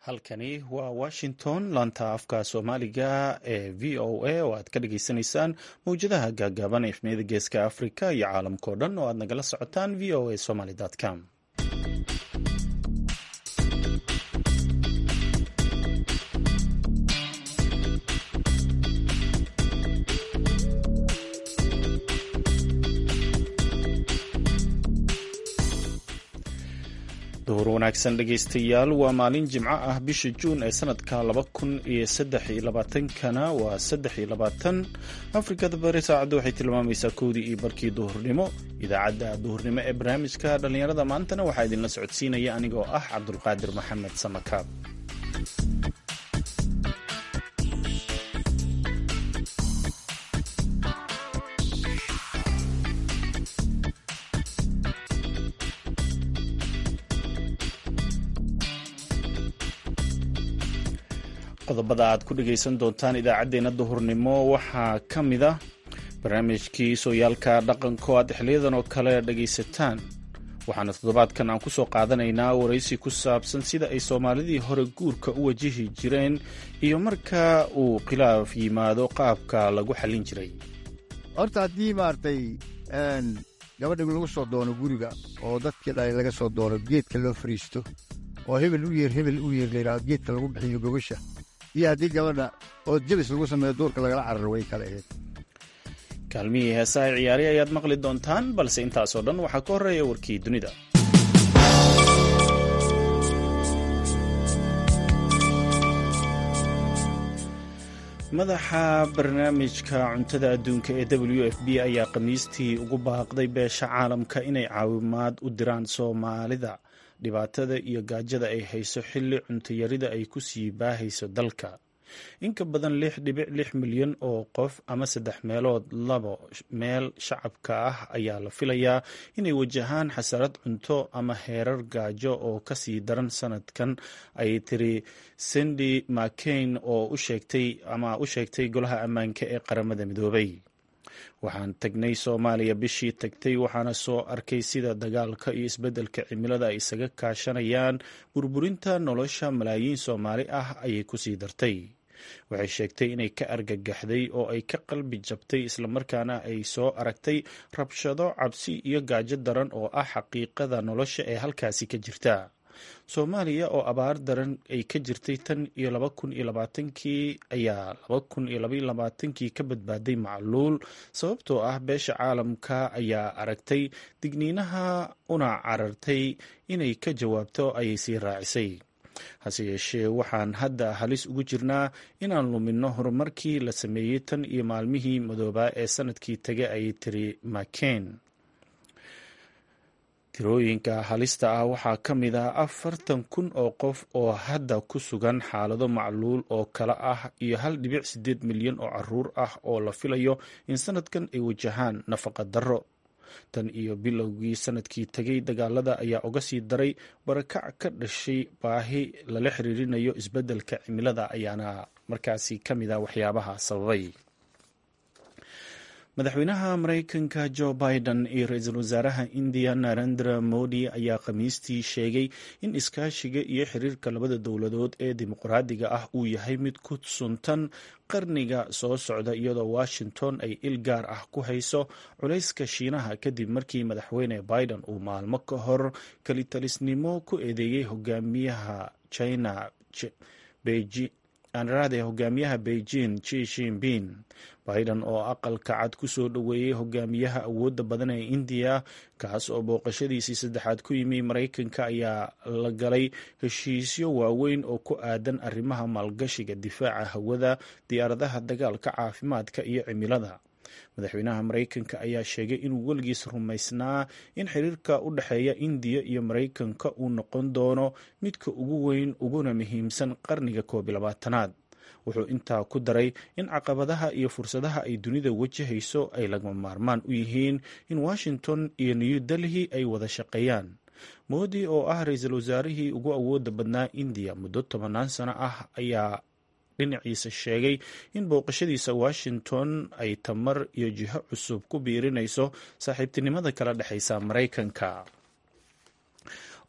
halkani waa washington laanta afka soomaaliga ee v o a oo aad ka dhageysanaysaan mawjadaha gaagaaban efmiyada geeska africa iyo caalamkao dhan oo aad nagala socotaan v o a somaly com duhur wanaagsan dhegaystayaal waa maalin jimco ah bisha juun ee sanadka laba kun iyo saddex iyo labaatankana waa saddex iyo labaatan afrikada bari saacadda waxay tilmaamaysaa kowdii iyo barkii duhurnimo idaacadda duhurnimo ee barnaamijka dhallinyarada maantana waxaa idinla socodsiinaya anigoo ah cabdulqaadir maxamed samakaab qodobada aad ku dhegaysan doontaan idaacaddeenna duhurnimo waxaa ka mid ah barnaamijkii sooyaalka dhaqanko aad xiliyadan oo kale dhegaysataan waxaana toddobaadkan aan kusoo qaadanaynaa waraysi ku saabsan sida ay soomaalidii hore guurka u wajihi jireen iyo marka uu khilaaf yimaado qaabka lagu xallin jiray horta haddii maaragtay gabadha lagu soo doono guriga oo dadkii dhalay laga soo doono geedka loo fariisto oo hebel u yeer hebel u yeer layidhahdo geedka lagu bixiyo gogasha iyo haddii gabadha oo jabis lagu sameeyo duurka lagala cararo way kala aheyd kaalmihii heesaha ciyaari ayaad maqli doontaan balse intaasoo dhan waxaa ka horreeya warkii dunida madaxa barnaamijka cuntada adduunka ee w f b ayaa khamiistii ugu baaqday beesha caalamka inay caawimaad u diraan soomaalida dhibaatada iyo gaajada ay hayso xilli cuntayarida ay ku sii baahayso dalka in ka badan lix dhibic lix milyan oo qof ama saddex meelood labo meel shacabka ah ayaa la filayaa inay wajahaan xasarad cunto ama heerar gaajo oo kasii daran sanadkan ay tiri cindy mccain oo u sheegtay ama u sheegtay golaha ammaanka ee qaramada midoobay waxaan tagnay soomaaliya bishii tagtay waxaana soo arkay sida dagaalka iyo isbeddelka cimilada ay isaga kaashanayaan burburinta nolosha malaayiin soomaali ah ayay kusii dartay waxay sheegtay inay ka argagaxday oo ay ka qalbi jabtay islamarkaana ay soo aragtay rabshado cabsi iyo gaajo daran oo ah xaqiiqada nolosha ee halkaasi ka jirta soomaaliya oo abaar daran ay ka jirtay tan iyo laba kun iyo labaatankii ayaa laba kun iyo labaiyo labaatankii ka badbaaday macluul sababtoo ah beesha caalamka ayaa aragtay digniinaha una carartay inay ka jawaabto ayay sii raacisay hase yeeshee waxaan hadda halis ugu jirnaa inaan luminno horumarkii la sameeyey tan iyo maalmihii madoobaa ee sanadkii taga ayay tiri maken tirooyinka halista ah waxaa ka mid ah afartan kun oo qof oo hadda ku sugan xaalado macluul oo kale ah iyo hal dhibic sideed milyan oo caruur ah oo la filayo in sanadkan ay wajahaan nafaqa darro tan iyo bilowgii sanadkii tegay dagaalada ayaa uga sii daray barakac ka dhashay baahi lala xiriirinayo isbeddelka cimilada ayaana markaasi ka mid a waxyaabaha sababay madaxweynaha maraykanka jo biden iyo ra-iisul wasaaraha indiya narendra modi ayaa khamiistii sheegay in iskaashiga iyo xiriirka labada dowladood ee dimuqraadiga ah uu yahay mid ku suntan qarniga soo socda iyadoo washington ay il gaar ah ku hayso culayska shiinaha kadib markii madaxweyne biden uu maalmo ka hor kelitalisnimo ku eedeeyey hogaamiyaha china anaraade hogaamiyaha beijing ji shinping biden oo aqalka cad ku soo dhoweeyey hogaamiyaha awoodda badan ee indiya kaas oo booqashadiisii saddexaad ku yimi maraykanka ayaa la galay heshiisyo waaweyn oo ku aadan arrimaha maalgashiga difaaca hawada diyaaradaha dagaalka caafimaadka iyo cimilada madaxweynaha maraykanka ayaa sheegay inuu weligiis rumaysnaa in xiriirka u dhexeeya indiya iyo maraykanka uu noqon doono midka ugu weyn uguna muhiimsan qarniga koob iyo labaatanaad wuxuu intaa ku daray in caqabadaha iyo fursadaha ay dunida wajahayso ay lagama maarmaan u yihiin in washington iyo new delhi ay wada shaqeeyaan moodi oo ah ra-iisul wasaarihii ugu awooda badnaa indiya muddo tobanaan sano ah ayaa dhinaciisa sheegay in booqashadiisa washington ay tamar iyo jiho cusub ku biirinayso saaxiibtinimada kala dhexaysa maraykanka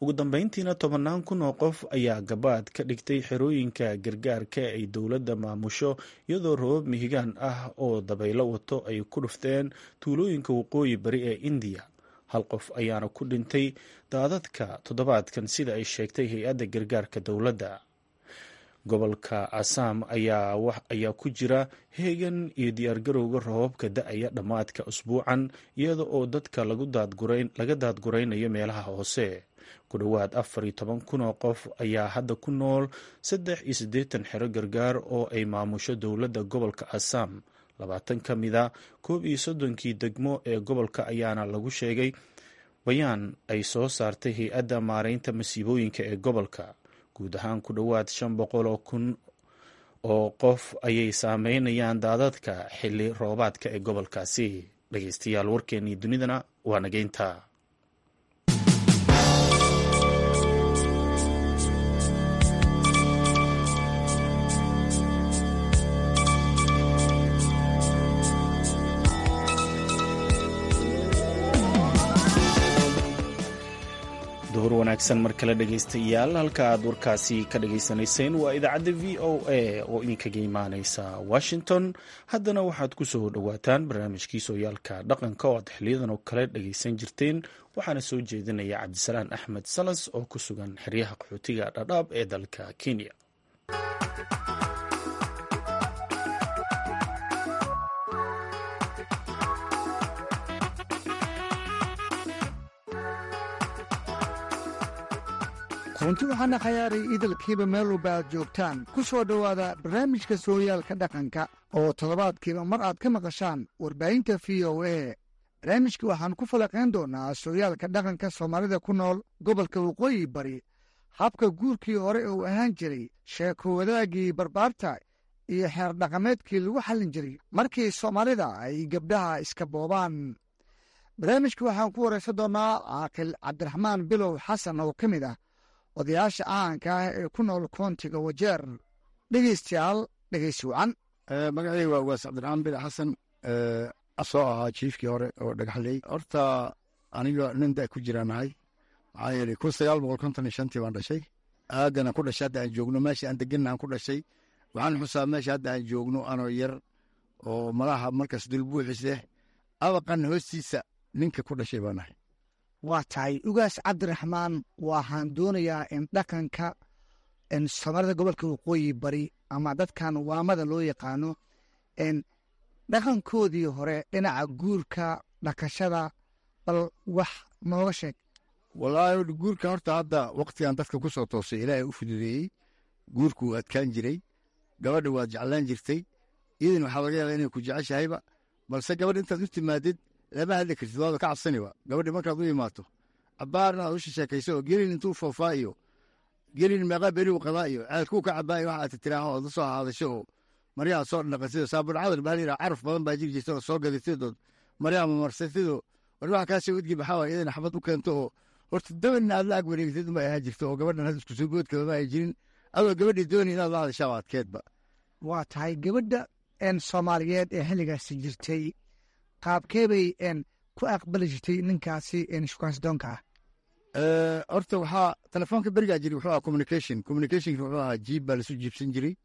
ugu dambeyntiina tobannaan kun oo qof ayaa gabaad ka dhigtay xerooyinka gargaarka ay dowladda maamusho iyadoo roobab mihigaan ah oo dabaylo wato ay ku dhufteen tuulooyinka waqooyi bari ee indiya hal qof ayaana ku dhintay daadadka toddobaadkan sida ay sheegtay hay-adda gargaarka dowladda gobolka asaam ayaa ku jira heegan iyo diyaargarowga roobabka da-aya dhammaadka usbuucan iyada oo dadka laga daadguraynayo meelaha hoose ku dhowaad afar iyo toban kun oo qof ayaa hadda ku nool saddex iyo siddeetan xero gargaar oo ay maamusho dowladda gobolka asaam labaatan ka mida koob iyo soddonkii degmo ee gobolka ayaana lagu sheegay bayaan ay soo saartay hay-adda maareynta masiibooyinka ee gobolka guud ahaan ku dhowaad shan boqol oo kun oo qof ayay saameynayaan daadadka xilli roobaadka ee gobolkaasi dhegeystayaal warkeennii dunidana waa nageynta duhur wanaagsan mar kale dhegaystayaal halka aad warkaasi ka dhagaysanayseen waa idaacadda v o a oo idinkaga imaaneysa washington haddana waxaad ku soo dhowaataan barnaamijkii sooyaalka dhaqanka oo aad xiliyadan oo kale dhagaysan jirteen waxaana soo jeedinaya cabdisalaan axmed salas oo ku sugan xeryaha qaxootiga dhadhaab ee dalka kenya runti waxaana khayaaray idalkiiba meel walba aad joogtaan ku soo dhowaada barnaamijka sooyaalka dhaqanka oo toddobaadkiiba mar aad ka maqashaan warbaahinta v o a barnaamijka waxaan ku falaqayn doonnaa sooyaalka dhaqanka soomaalida ku nool gobolka waqooyi bari habka guurkii hore uu ahaan jiray sheeko wadaagii barbaarta iyo xeer dhaqameedkii lagu xallin jiray markii soomaalida ay gabdhaha iska boobaan barnaamijka waxaan ku waraysan doonnaa caaqil cabdiraxmaan bilow xasan oo ka mid ah odayaasha caanka ah ee ku nool koontiga wajeer dhegeystayaal dhegeysi wacan magacayga waa ugaas cabdiraxmaan bil xasan soo ahaa jiifkii hore oo dhagaxley horta aniga nin da ku jiraanahay maxaa yeelay kun sagaal boqol konton iyo shantii baan dhashay aadana ku dhashay hadda aan joogno meesha aan deganna aan ku dhashay waxaan xusaa meesha hadda aan joogno anoo yar oo malaha markaas dulbuuxise abaqan hoostiisa ninka ku dhashay baan ahay waa tahay ugaas cabdiraxmaan waxaan doonayaa in dhaqanka soomaalida gobolka waqooyi bari ama dadkan waamada loo yaqaano dhaqankoodii hore dhinaca guurka dhakashada bal wax nooga sheeg walaahi guurka horta hadda waktigan dadka ku soo toosay ilaahay u fududeeyey guurku wuu adkaan jiray gabadha waad jeclaan jirtay iidan waxaa laga yaaba inay ku jeceshahayba balse gabadha intaad u timaadid lama hadli kartid waaba ka cabsaniba gabadhi markaad u imaato cabbaarna aad u sheekayso oo gelin intuu foofaa iyo gelin meeqa beriu qabaa iyo ceelkuu ka cabaayo waxa aad tiraaho ood la soo haadasho oo maryaha soo dhaqasido saabulcadar baa layidhaha caraf badan baa jiri jirta oo soo gadatidood maryaha mamarsatidoo war waxa kaasoo udgi maxaa waay idan xabad u keento oo horta dabanna aad la ag wareegtid unbay ahaa jirto oo gabadhan had isku soo boodkaba ma ay jirin adoo gabadhii dooni inaad la hadashaa adkeedba waa tahay gabadha soomaaliyeed ee xilligaasi jirtay qaabkee bay ku aqbali jirtay ninkaasi shukaansidoonka ah horta waxaa telefoonka berigaa jiri wuxuu ahaa communication communicationka wuxuu ahaa jiib baa lasu jiibsan jiray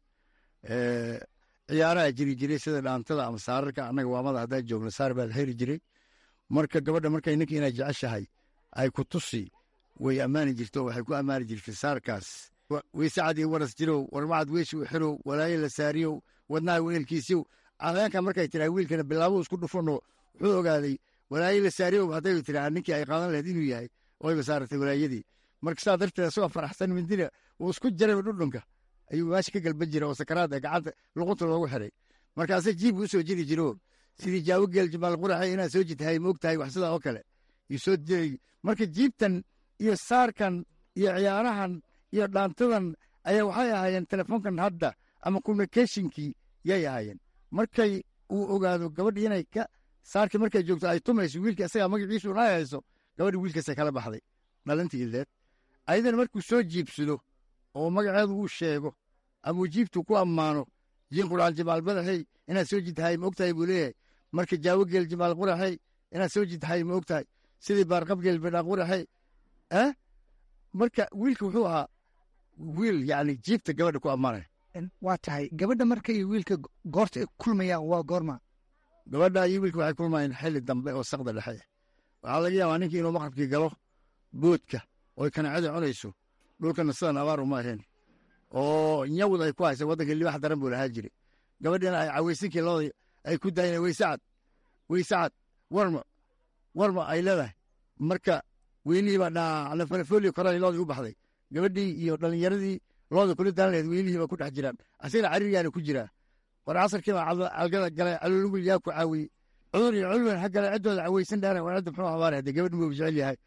ciyaaraha jiri jiray sida dhaantada ama saararka annaga waamada haddaan joogno saar baa la heri jiray marka gabadha markay ninka inay jeceshahay ay ku tusi way ammaani jirto waxay ku ammaani jirtay saarkaas weysacad iyo waras jirow warmacad weeshi u xirow walaayo la saariyow wadnaha weelkiisiyow cadeenka markay tiraa wiilkana bilaabuu isku dhufanoo wuxuu ogaaday walaayo la saariyow hadday tiraa ninkii ay qaadan lahayd inuu yahay oyba saaratay walaayadii marka saa darteed asagoo faraxsan mindina uu isku jarayba dhudhunka ayuu meesha ka galban jira oo sakaraad ee gacanta luqunta loogu xiray markaase jiibku usoo jiri jiro sidii jaawo geel jimaal quraxe inaad soo jitahay moog tahay wax sidaa oo kale yuu soo jiray marka jiibtan iyo saarkan iyo ciyaarahan iyo dhaantadan ayaa waxay ahaayeen telefoonkan hadda ama communicationkii yay ahaayeen markay uu ogaado gabadhi inay ka saarkii markay joogto ay tumayso wiilka isagaa magaciisu na hayso gabadhi wiilkaasay kala baxday dhalintii ileed ayadana markuu soo jiibsado oo magaceedu uu sheego ama uu jiibtu ku ammaano jinquraan jimaal badaxey inaad soo jidtahay ma ogtahay buu leeyahay marka jaawo geel jimaal quraxey inaad soo jidtahay ma ogtahay sidii baarqab geel bidhaan quraxey marka wiilka wuxuu ahaa wiil yani jiibta gabadha ku ammaanaya waa tahay gabadha marka iyo wiilka goorta ay kulmayaan waa goorma gabadha iyo wiilka waxay kulmayeen xilli dambe oo sakda dhexe waxaa laga yaabaa ninkii inuu maqrabkii galo boodka oy kanaacada cunayso dhulkana sidan abaar uma ahayn oo nyawd ay ku haysa waddanka libax daran buu lahaa jire gabadhina ay cawaysinkii looda ay ku daayeen weysacad weysacad warma warma ay leedahay marka weynihii baa dhanafolio koran loodii u baxday gabadhii iyo dhallinyaradii looda kula daan laheed weynihii baa ku dhex jiraan asagana cariiryaana ku jiraa war casarkii baa calgada galay calolugul yaa ku caawiyey cudur iyo culwen ha gale ciddooda cawaysan dhaana war cidda muxuu habaare hadee gabadh muu jecel yahay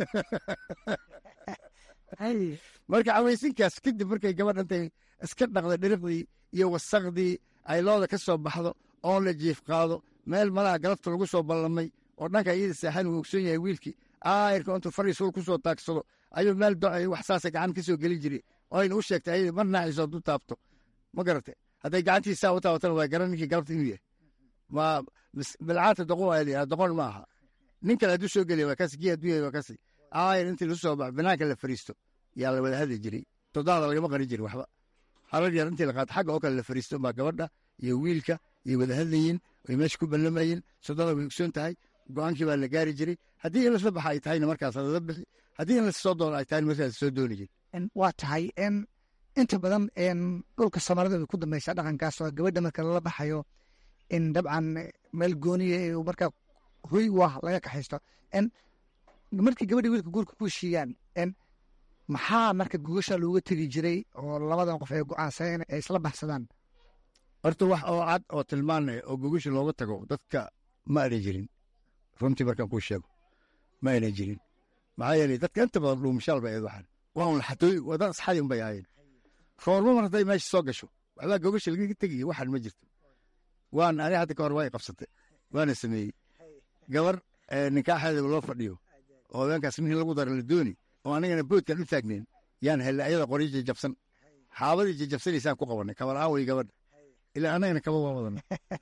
marka cawaysinkaas kadib markay gabadh intay iska dhaqda dhiriqdii iyo wasaqdii ay looda ka soo baxdo oon la jiif qaado meel malaha galabta lagu soo ballamay oo dhanka iyada saaxan uu ogsoon yahay wiilkii aayirka intuu fariisuul ku soo taagsado ayuu meel docay wax saasa gacan ka soo geli jiray oo ayna u sheegtay ayada mar naaxiiso hadduu taabto ma garate hadday gacantiisaa u taabatana waa garan ninkii galabta inuu yahay ma bilcaanta doqon waa layidhaha doqon ma aha nin kale hadduu soo geliya waa kasi kii hadduu yahay waa kasi aayir intii lagu soo baxo banaanka la fariisto yaa la wada hadli jiray toddobaada lagama qarin jirin waxba harar yar intii la qaato xagga oo kale la fariisto baa gabadha iyo wiilka iyo wada hadlayiin way meesha ku ballamayeen soddada way ogsoon tahay go-aankii baa la gaari jiray haddii in lasla baxa ay tahayna markaas lala bixi haddii in lasoo doono ay tahayna markaas soo dooni jiri waa tahay inta badan dhulka soomaalida way ku dambaysaa dhaqankaas oo gabadha marka lala baxayo in dabcan meel gooniya markaa hoy waa laga kaxaysto markii gabadha wiilka guurka ku heshiiyaan maxaa marka gogasha looga tegi jiray oo labadan qof ay go-aansadeen ay isla baxsadaan horta wax oo cad oo tilmaanaya oo gogasha looga tago dadka ma ayna jirin runtii markaan kuu sheego ma ayna jirin maxaa yeelay dadka inta badan dhuumashaal bay ahayd waxaan waa un xatooy waa dad asxaadi un bay ahaayeen roormo mar hadday meesha soo gasho waxbaa gogasha lagaga tegiya waxaan ma jirto waan ani hadda ka hor waa i qabsatay waana sameeyey gabar ninkaaxeedaba loo fadhiyo oo habeenkaas nin lagu dara la dooni oo anigana boodkan u taagnayn yaan hella ayada qoryo jajabsan xaabadii jajabsanaysaan ku qabanay kabalaan wey gabadha ilaa annagana kaba waa wadana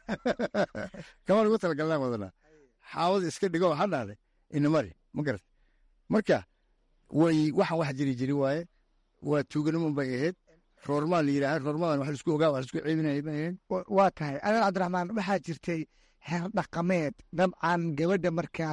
kaba lagu talagalnaan wadana xaabada iska dhigo waxaa dhahday inamari ma garat marka way waxaan wax jiri jiri waaye waa tuuganimo bay ahayd roormaa la yidhaaha roormadan wax laisku ogaa wax laisku ceebinaya bay ahayd waa tahay adan cabdiraxmaan waxaa jirtay heer dhaqameed dabcan gabadha markaa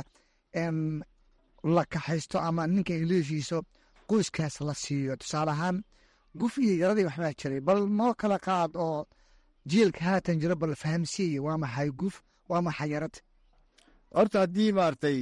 la kaxaysto ama ninka ay leeshiiso qoyskaas la siiyo tusaale ahaan guf iyo yaradii waxbaa jiray bal noo kala qaad oo jiilka haatan jiro bal fahamsiiya waa maxay guf waa maxay yarad horta haddii maaragtay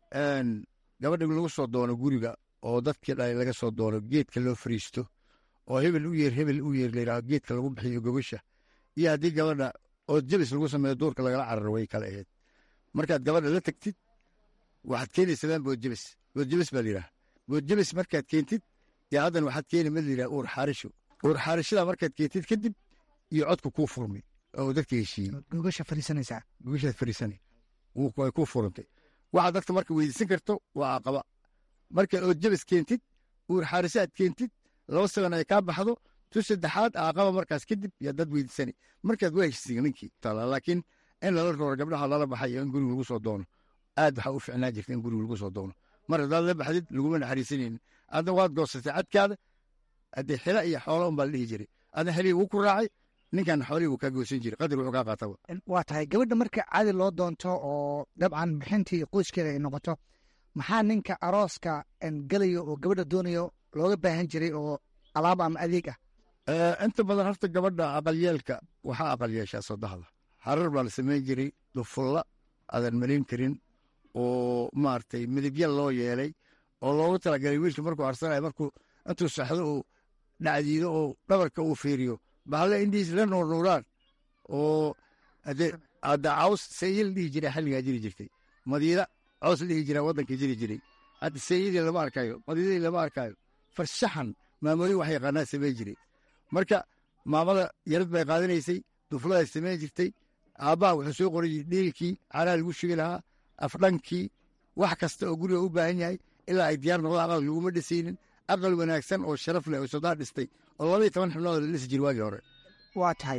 gabadha lagu soo doono guriga oo dadkii dhalay laga soo doono geedka loo fariisto oo hebel u yeer hebel u yeer layidhaho geedka lagu bixiyo gogosha iyo haddii gabadha oo jabis lagu sameeyo duurka lagala cararo way kala ahayd markaad gabadha la tegtid waxaad keenaysadaan boodjabis boodjabis baa layidhaha boodjabis markaad keentid yaa haddan waxaad keeni mid layidhaha uur xaarisho uur xaarishada markaad keentid kadib iyo codku kuu furmay oo dadka heshiiyey gogasha fariisanaysaa gogashaad fariisanay way kuu furantay waxaad dadka marka weydiisan karto waa aqaba marka ood jabis keentid uur xaarisho aad keentid laba sagan ay kaa baxdo tu saddexaad aqaba markaas kadib yaa dad weydiisanay markaad waa heshisiin ninkii laakiin in lala rooro gabdhaha lala baxay iyo in guriga lagu soo doono aad waxaa u ficnaa jirta in guriga lagu soo doono mar haddaad la baxdid laguma naxariisanaynin adna waad goosatay cadkaada haddee xila iyo xoola un baa la dhihi jiray adna xelihii wuu ku raacay ninkan xoolihii wuu kaa goosan jiray qadar wuxuu kaa qaataba waa tahay gabadha marka cadi loo doonto oo dabcan bixintii qoyskeeda ay noqoto maxaa ninka arooska gelayo oo gabadha doonayo looga baahan jiray oo alaab ama adeeg ah inta badan horta gabadha aqalyeelka waxaa aqal yeeshaa soddahda harar baa la samayn jiray dufulla aadan malin karin oo maaragtay midabya loo yeelay oo loogu talagalay wiilka markuu arsanayo markuu intuu saxdo uu dhacdiido oo dhabarka uu fiiriyo bahalle indhihiis la nuurnuuraan oo hadda caws sayil dhihi jira xilligaa jiri jirtay madiida caws dhihi jira waddanka jiri jiray hadda sayidii lama arkayo madiidadii lama arkayo farshaxan maamooyin wax yaqaanaa samayn jiray marka maamada yarad bay qaadanaysay dufladay samayn jirtay aabbaha wuxuu soo qoray jiray dhiilkii caraa lagu shugi lahaa afdhankii wax kasta oo guriga u baahan yahay ilaa ay diyaar noqdaan aqal laguma dhisaynin aqal wanaagsan oo sharaf leh oo sodaa dhistay oo labaiyo toban xubnood la dhisi jiri waagii hore waa tahay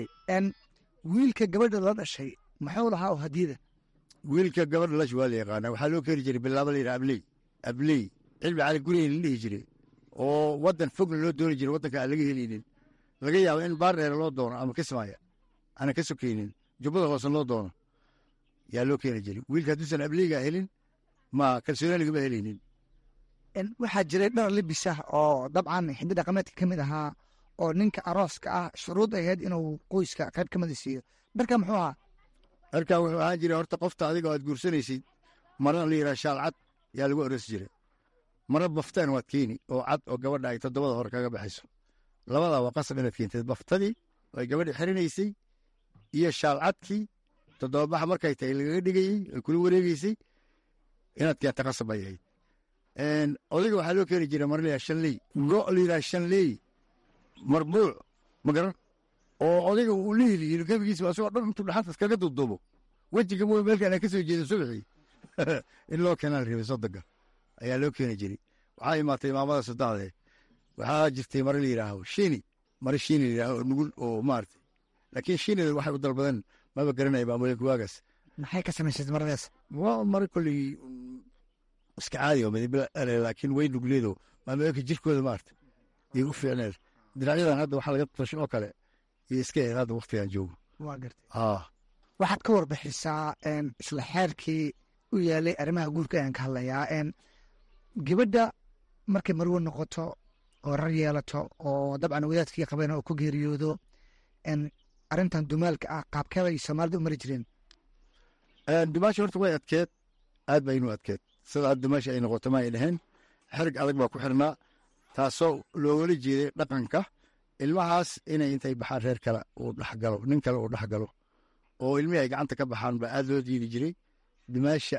wiilka gabadha la dhashay muxuu lahaa oo hadiyada wiilka gabadha lash waa la yaqaanaa waxaa loo keeni jiray bilaaba la yidhaha abley abley cilmi cali gurigeen la dhihi jiray oo waddan fogna loo dooni jira waddanka aan laga heleynin laga yaabo in baardheere loo doono ama kismaayo aanan ka sokeynin jubbada hoose loo doono yaa loo keeni jiray wiilka hadduusan abliiga helin ma kalsooni lagama helaynin waxaa jiray dhar libis ah oo dabcan xiddi dhaqameedka ka mid ahaa oo ninka arooska ah shuruud ay ahayd inuu qoyska qayb ka mida siiyo dharka muxuu ahaa dharkaa wuxuu ahaan jiray horta qofta adiga aad guursanaysid marna la yidhaha shaal cad yaa lagu arosi jiray marna baftaan waad keeni oo cad oo gabadha ay toddobada hore kaga baxayso labadaa waa qasab inaad keentid baftadii ay gabadha xirinaysay iyo shaal cadkii toddobabaxa markay tahay lagaga dhigayey ay kula wareegeysay inaad keenta qasab ay ahayd odayga waxaa loo keeni jiray mar la yidhaha shanley go' la yidhaha shanley marbuuc ma garan oo odayga uu la heliyin gabigiisa asagoo dhan intuu dhaxantas kaga duuduubo wejiga mooy meelkaan aan ka soo jeeda subaxii in loo keenaa la rabay soddonka ayaa loo keeni jiray waxaa imaatay imaamada saddexdee waxaa jirtay mare la yidhaaho shini mare shini la yidhaaho oo nugul oo maaragtay laakiin shinida waxay u dalbadeen maba garanaya maamuleenka waagaas maxay ka samaysay maradaas waa mare kolley iska caadi oo midib laakiin way nugleedo maamuleenka jirkooda maarata iyo u fiicneed diracyadan hadda waxaa laga tasho oo kale iyo iska eed hadda waktigan joogo waa gartay haa waxaad ka warbixisaa isla xeerkii u yaalay arrimaha guurka ayaan ka hadlayaa gabadha markay marwo noqoto oo rar yeelato oo dabcan wadaadkii qabeen oo ku geeriyoodo arrintan dumaalka ah qaabkeebay soomaalida u mari jireen dumaasha horta way adkeed aad ba inuu adkeed sida aad dumaasha ay noqoto ma ay dhaheen xerig adag baa ku xirnaa taasoo loogala jeeday dhaqanka ilmahaas inay intay baxaan reer kale uu dhexgalo nin kale uu dhexgalo oo ilmihii ay gacanta ka baxaan baa aad loo diidi jiray dumaasha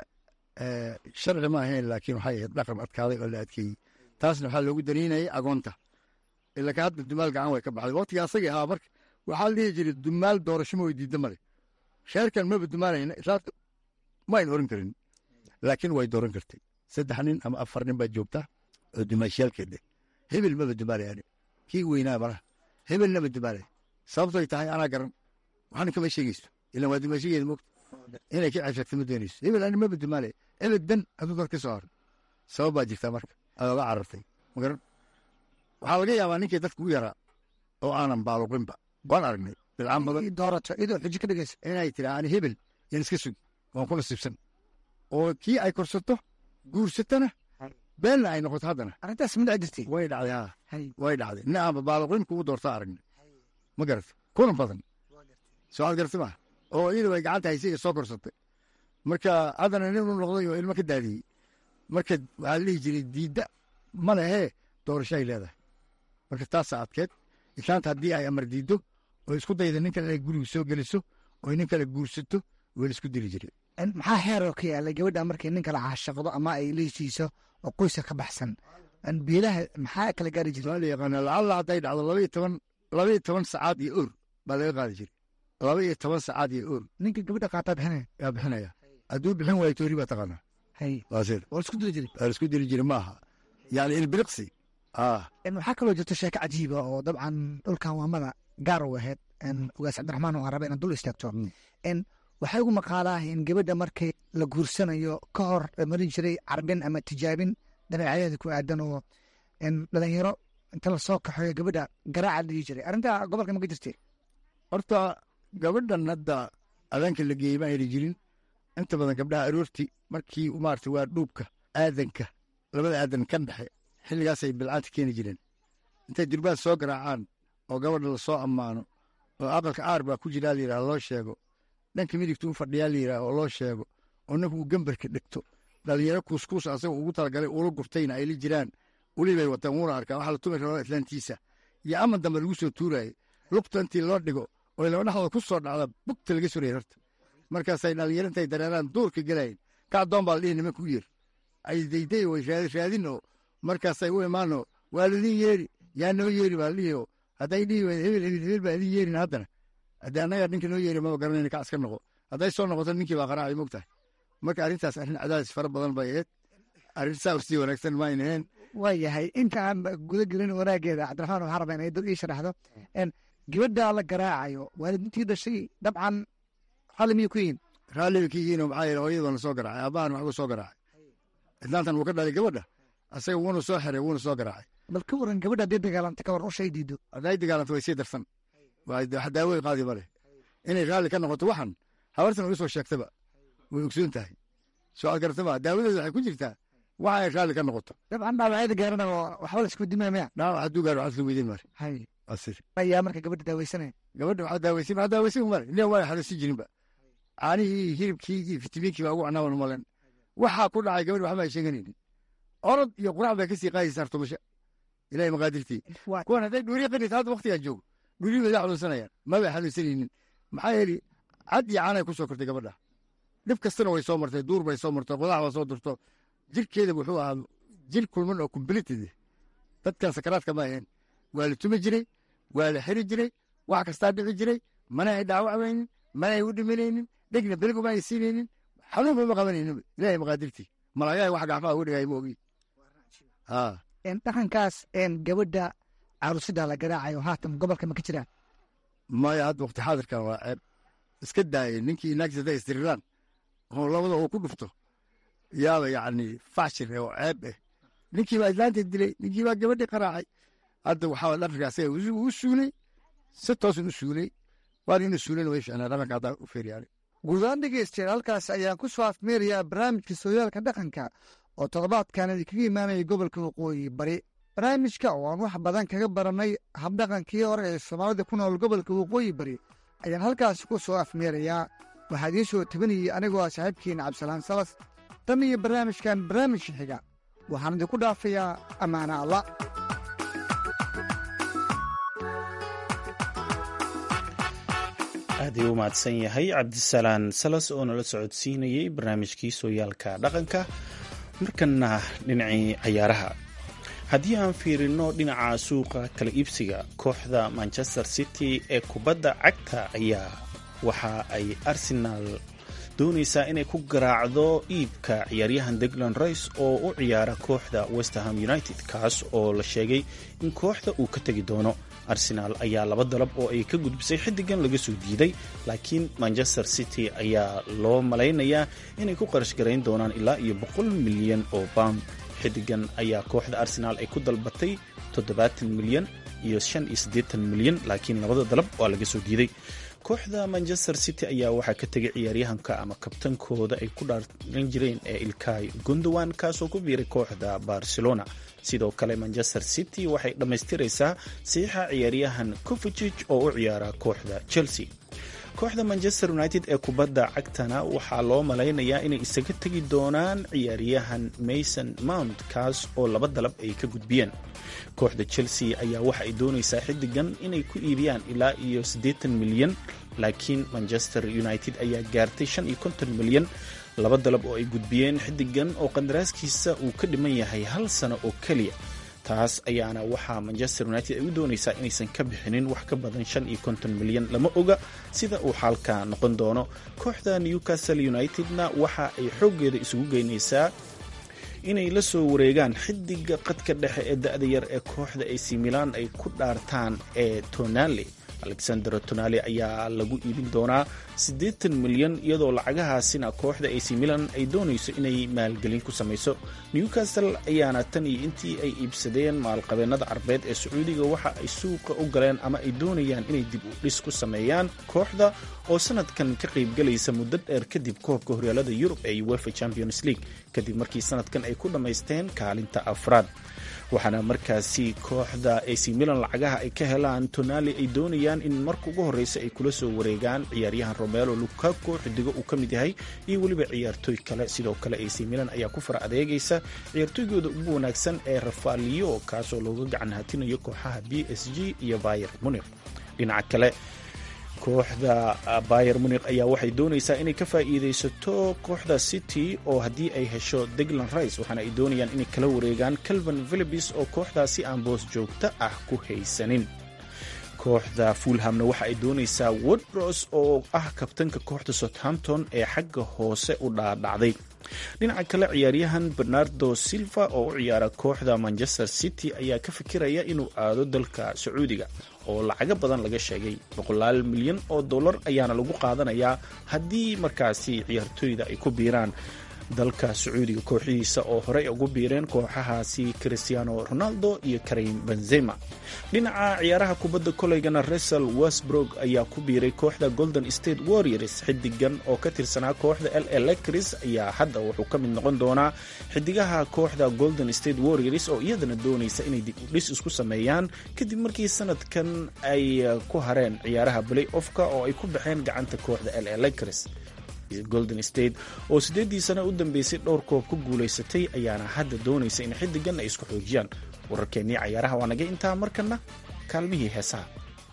sharci ma ahayn laakiin waxay ahayd dhaqan adkaaday oo la adkeeyey taasna waxaa loogu daniinayay agoonta ilaka hadda dumaal gacan way ka baxday waqtiga asagii ahaa marka waxaa la dhihi jiray dumaal doorasho ma weydiida male sheerkan maba dumaalayna islaamka ma ayn oran karin laakiin way dooran kartay saddex nin ama afar nin baa joogta oo dumaashiyaalkeedhe hebel maba dumaalayaan kii weynaa malaha hebelna ma dumaalay sababtoy tahay anaa garan waxna kama sheegayso ilan waa dumaashigeeda moogta inay ka ceshagta ma doonayso hebel ani maba dumaalay ebed dan hadduu dad ka soo haro sabab baa jirtaa marka aad oga carartay ma garan waxaa laga yaabaa ninkii dadka u yaraa oo aanan baaluqinba waan aragnay bilcaan badan doorato iyadoo xujo ka dhigaysa inay tiraa ani hebel yaan iska sugi waan ku nasiibsan oo kii ay korsato guursatana beenna ay noqoto haddana arrintaas ma dhici jirtay way dhacday ha way dhacday nin aanba baaluqin kugu doorta aragnay ma garata kuna badan soo aad garata maaha oo iyadu ay gacanta haysay ee soo korsatay marka haddana nin u noqday oo ilmo ka daadiyey marka waxaa la dhihi jiray diidda ma lehee doorasho ay leedahay marka taasaa adkeed islaanta haddii ay amar diiddo oo isku dayda nin kale inay guriga soo geliso oo nin kale guursato waa la isku dili jiray maxaa xeeroo ka yaalay gabadha markay nin kale caashaqdo ama ay la heshiiso oo qoyska ka baxsan beelaha maxaa kala gaari jiray waa la yaqaana lacalla hadday dhacdo labaiyo toban labaiyo toban sacaad iyo oor baa laga qaadi jiray laba iyo toban sacaad iyo oor ninka gabadha qaataa bixinaya yaa bixinaya hadduu bixin waayo toori baa taqaanaa hay waasir waa la isku dili jiray waa la isku dili jiray ma aha yani ilbiriqsi ah waxaa kaloo jirto sheeko cajiiba oo dabcan dhulkan waamada gaar u ahayd ugaas cabdiraxmaan oo raba inaad dul istaagto waxay ugu maqaalaa in gabadha markay la guursanayo ka hor marin jiray carbin ama tijaabin dabeecyadeeda ku aadan oo dhalinyaro inta lasoo kaxeeyo gabadha garaaca la dhihi jiray arrintaa gobolka ma ka jirtay horta gabadhan hadda adaanka la geeyey ma ayna jirin inta badan gabdhaha aroorti markii maarata waa dhuubka aadanka labada aadan ka dhexe xilligaasay bilcaanta keeni jireen intay durbaad soo garaacaan oo gabadha lasoo ammaano oo aqalka aar baa ku jiraa layidhaha loo sheego dhanka midigta u fadhiyaa layidhaha oo loo sheego oo ninku uu gembarka dhegto dhalinyaro kuuskuus asaga ugu talagalay ula gurtayna ay la jiraan ulibay wataan wuuna arkaa waxaa la tumi rabaa islaantiisa iyo aman dambe lagu soo tuuraaye lugta intii loo dhigo oo laba dhexdooda ku soo dhacda bugta laga surayay horta markaasay dhalinyaro intay dareeraan duurka gelayn ka addoon baa la dhihi nimanka u yeer ay dayday way raadin oo markaasay u imaanoo waa ladin yeeri yaa noo yeeri baa la dhihi oo hadday dhihi weyda hebel hebel hebel baa idin yeerin haddana haddii annaga ninka noo yeeri maba garanayna ka aska noqo hadday soo noqoto ninkii baa qaraacay mogtahay marka arrintaas arrin cadaadis fara badan bay ahayd arrin saa usii wanaagsan ma ayna ahayn waa yahay intaan guda gelin wanaageeda cabdiraxmaan waxaa rabaa inay dad ii sharaxdo gabadha la garaacayo waalidintii dhashay dabcan raalli miyay ku yihiin raalliba ka yihiinoo maxaa yeele hooyadana soo garaacay aabbahan waxba soo garaacay islaantan wuu ka dhalay gabadha asaga wuuna soo xiray wuuna soo garaacay bal ka waran gabadha haddii dagaalanta ka waran ushay diido hadday dagaalanto way sii darsan wax daawey qaadi ma leh inay raalli ka noqoto waxan habartan uga soo sheegtaba way ogsoon tahay soo ad garatama daawadeeda waxay ku jirtaa waxa ay raalli ka noqoto dabcan dhaawacyada gaarana waxba la isku dimaya maya dhaawac hadduu gaaro waxaad la weydiin mare hay asir ayaa marka gabadha daaweysanaya gabadha waxaa daaweysin waxaa daaweysin mare nin waa xanuunsan jirinba caanihii hilibkii iyo fitamiinkii baa ugu cunaawan malen waxaa ku dhacay gabadha waxba ay sheeganaynin orod iyo qurac bay kasii qaadaysaa artumasha ilahay maqaadirtii kuwan hadday dhuuriya qanaysa hadda waktigaa joogo dhuuriyi bay la xanuunsanayaan mabay xanuunsanaynin maxaa yeeli cad iyo caanay ku soo kortay gabadha dhib kastana way soo martay duur bay soo martay qodax baa soo durto jirkeeda wuxuu ahaa jir kulman oo completed dadkan sakaraadka ma ahayn waa la tumi jiray waa la xiri jiray wax kastaa dhici jiray mana ay dhaawacmaynin mana ay u dhimanaynin dhegna beligu ma ay siinaynin xanuunba ma qabanaynin ilahay maqaadirtii malagahay wax gacmaha ugu dhigay ma ogi dhaqankaas gabadha caruusida la garaacayo haatan gobolka ma ka jiraan maya hadda waqti xaadirkan waa ceeb iska daayay ninkii naagtiis hadday isdiriraan oo labada uu ku dhufto yaaba yacni fashir oo ceeb eh ninkii baa islaanta dilay ninkii baa gabadhii qaraacay hadda waxaa dhaqanka asaga u suulay si toosun u suulay waan inuu suulayna way ficnaa dhaqanka haddaa u feeryaanay guudaan dhegeystayaal halkaas ayaan ku soo afmeerayaa barnaamijka sooyaalka dhaqanka oo toddobaadkan idinkaga imaanaya gobolka waqooyi bari barnaamijka oo aan wax badan kaga barannay habdhaqankii hore ee soomaalida ku nool gobolka waqooyi bari ayaan halkaas ku soo afmeerayaa waxaa idiin soo tabinayay anigoo ah saaxiibkiina cabdisalaan salas tan iyo barnaamijkan barnaamijka xiga waxaan idinku dhaafayaa ammaana allah aad ayuu u mahadsan yahay cabdisalaan salas oo nala socodsiinayey barnaamijkii sooyaalka dhaqanka markana dhinacii cayaaraha haddii aan fiirino dhinaca suuqa kala iibsiga kooxda manchester city ee kubadda cagta ayaa waxa ay arsenaal doonaysaa inay ku garaacdo iibka ciyaaryahan deglan rice oo u ciyaara kooxda westerham united kaas oo la sheegay in kooxda uu ka tegi doono arsenaal ayaa laba dalab oo ay ka gudbisay xiddigan laga soo diiday laakiin manchester city ayaa loo malaynayaa inay ku qarash garayn doonaan ilaa iyo boqol milyan oo pound xiddigan ayaa kooxda arsenaal ay ku dalbatay toddobaatan milyan iyo shan iyo siddeetan milyan laakiin labada dalab waa laga soo diiday kooxda manchester city ayaa waxaa ka tegay ciyaaryahanka ama kabtankooda ay ku dhaaran jireen ee ilkay gundowan kaasoo ku biiray kooxda barcelona sidoo kale manchester city waxay dhammaystiraysaa saxiixa ciyaaryahan covicig oo u ciyaara kooxda chelsea kooxda manchester united ee kubadda cagtana waxaa loo malaynayaa inay isaga tegi doonaan ciyaaryahan mason mount kaas oo laba dalab ay ka gudbiyeen kooxda chelsea ayaa waxa ay doonaysaa xiddigan inay ku iibiyaan ilaa iyo siddeetan milyan laakiin manchester united ayaa gaartay shan iyo konton milyan laba dalab oo ay gudbiyeen xiddigan oo qandaraaskiisa uu ka dhiman yahay hal sano oo keliya taas ayaana waxaa manchester united ay u doonaysaa inaysan ka bixinin wax ka badan shan iyo konton milyan lama oga sida uu xaalka noqon doono kooxda newcastle unitedna waxa ay xooggeeda isugu geynaysaa inay la soo wareegaan xiddiga qadka dhexe ee da-da yar ee kooxda ac milan ay ku dhaartaan ee tonale alexander tonale ayaa lagu iibin doonaa siddeetan milyan iyadoo lacagahaasina kooxda ac milan ay doonayso inay maalgelin ku samayso newcastle ayaana tan iyo intii ay iibsadeen maalqabeennada carbeed ee sacuudiga waxa ay suuqa u galeen ama ay doonayaan inay dib u dhis ku sameeyaan kooxda oo sanadkan ka qaybgalaysa muddo dheer kadib koobka horyaalada yurub ee uefa champions league kadib markii sanadkan ay ku dhammaysteen kaalinta afraad waxaana markaasi kooxda ac milan lacagaha ay ka helaan tonali ay doonayaan in marka ugu horreysa ay kula soo wareegaan ciyaaryahan romelo lukaku xidigo uu ka mid yahay iyo weliba ciyaartooy kale sidoo kale ac milan ayaa ku fara adeegaysa ciyaartooygooda ugu wanaagsan ee rafalio kaasoo looga gacan hatinayo kooxaha b s g iyo bayer munik dhinaca kale kooxda bayer munik ayaa waxay doonaysaa inay ka faa'iidaysato kooxda city oo haddii ay hesho deglan rice waxaana ay doonayaan inay kala wareegaan calvin philibis oo kooxdaasi aan boos joogto ah ku haysanin kooxda fulhamna waxa ay doonaysaa wordros oo ah kabtanka kooxda southampton ee xagga hoose u dhaadhacday dhinaca kale ciyaaryahan bernardo silva oo u ciyaara kooxda manchester city ayaa ka fikiraya inuu aado dalka sacuudiga oo lacago badan laga sheegay boqolaal milyan oo dollar ayaana lagu qaadanayaa haddii markaasi ciyaartooyda ay ku biiraan dalka sacuudiga kooxihiisa oo horey ugu biireen kooxahaasi cristiano ronaldo iyo karim benzema dhinaca ciyaaraha kubadda koleygana resel westbrook ayaa ku biiray kooxda golden state warriors xidigan oo ka tirsanaa kooxda l elecris ayaa hadda wuxuu ka mid noqon doonaa xidigaha kooxda golden state warriors oo iyadana doonaysa inay dib u dhis isku sameeyaan kadib markii sanadkan ay ku hareen ciyaaraha play offka oo ay ku baxeen gacanta kooxda l elecris golden state oo siddeeddii sano u dambeysay dhowr koob ku guulaysatay ayaana hadda doonaysa in xiddigan ay isku xoojiyaan wararkeennii cayaaraha waa naga intaa markana kaalmihii heesaha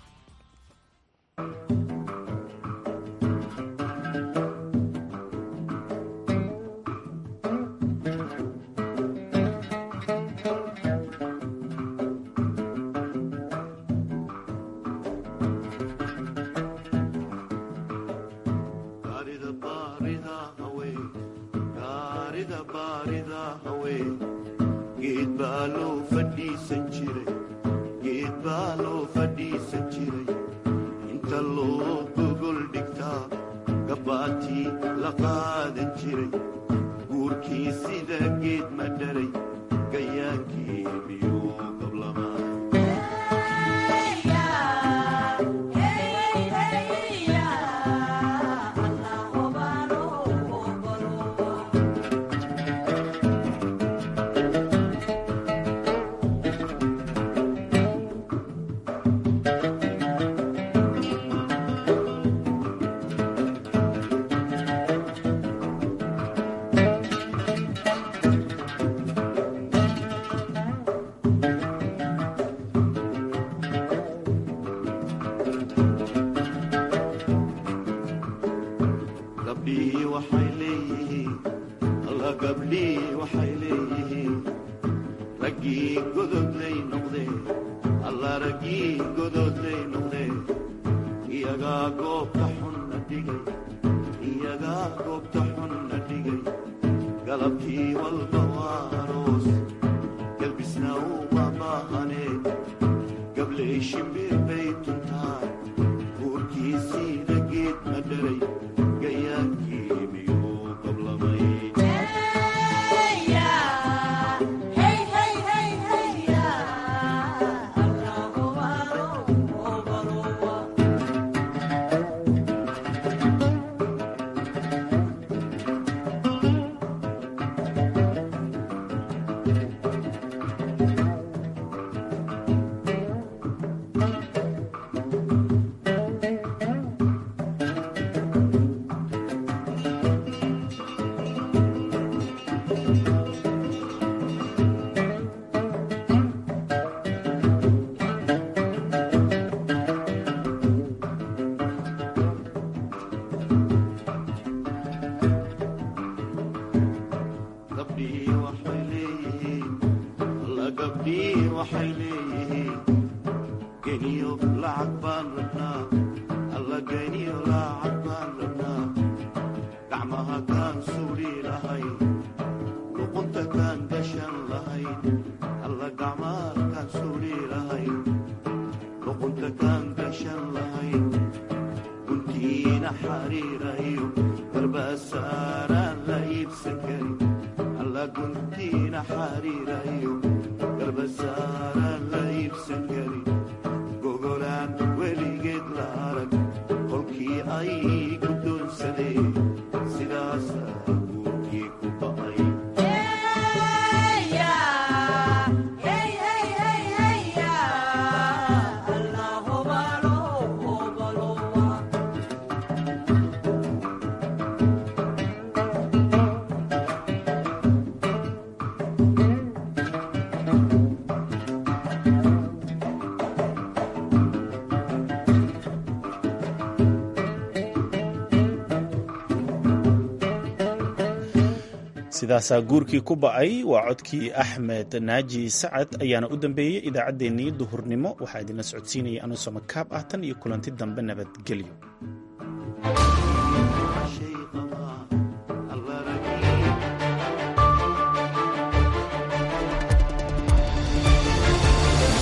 sidaasaa guurkii ku ba'ay waa codkii axmed naaji sacad ayaana u dambeeyey idaacaddeenii duhurnimo waxaa idinla socodsiinaya anuu samakaab ah tan iyo kulanti dambe nabadgelyo